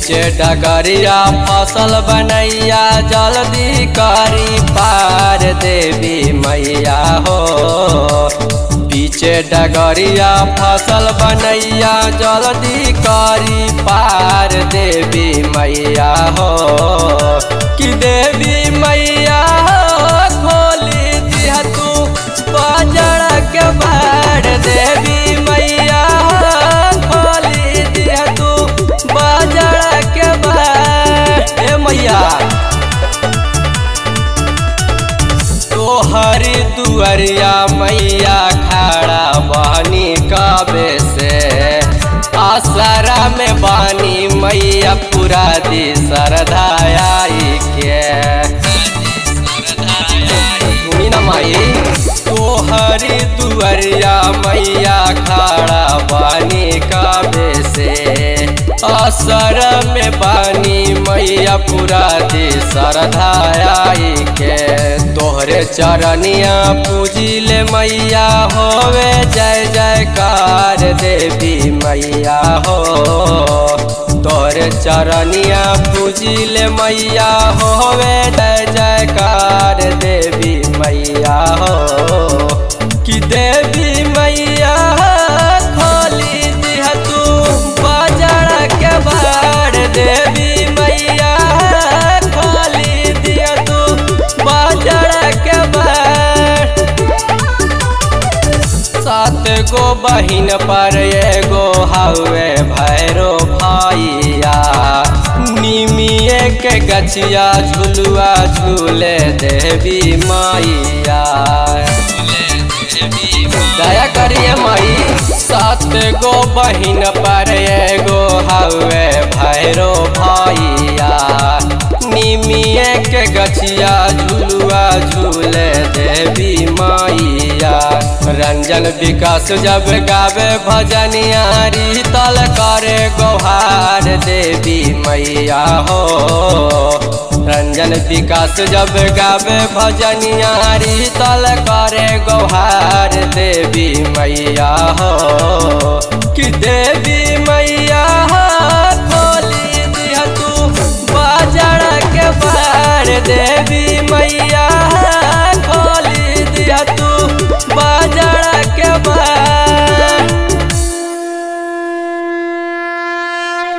पीछे डगरिया फसल बनैया जल्दी करी पार देवी मैया हो पीछे डगरिया फसल बनैया जल्दी करी पार देवी मैया हो कि देवी मैया हो खोली दिया तू बाजार के बाढ़ देवी मैया हो खोली दिया तू बाजार के बाढ़ ए मैया तोहरी दुअरिया मैया खड़ा बहनी कबे से आसरा में बानी मैया पूरा दी सरधाई के सुनी न माई तोहरी दुअरिया मैया खड़ा बानी कबे से असर में बानी मैया पूरा दी सरधाई के तोहरे चरनिया पूजिले मैया होवे जय जयकार देवी मैया हो तोहरे चरनिया पूजिले मैया होवे जय जयकार देवी मैया हो कि देवी मैया खोली दिह तू बाजार के बाढ़ देवी मैया खोली दिह तू बाजार के बाढ़ सात गो बहिन पर एगो हवे भैरो भैया निमिए के गछिया झुलुआ झूले देवी मैया दया करिए माई सात गो बहिन पर एगो हवे भैरो भैया निमिए के गछिया झुलुआ झूले देवी मैया रंजन विकास जब गावे भजनिया तल करे गोहार देवी मैया हो रंजन विकास जब गावे भजनिया तल करे गोहार देवी मैया हो कि देवी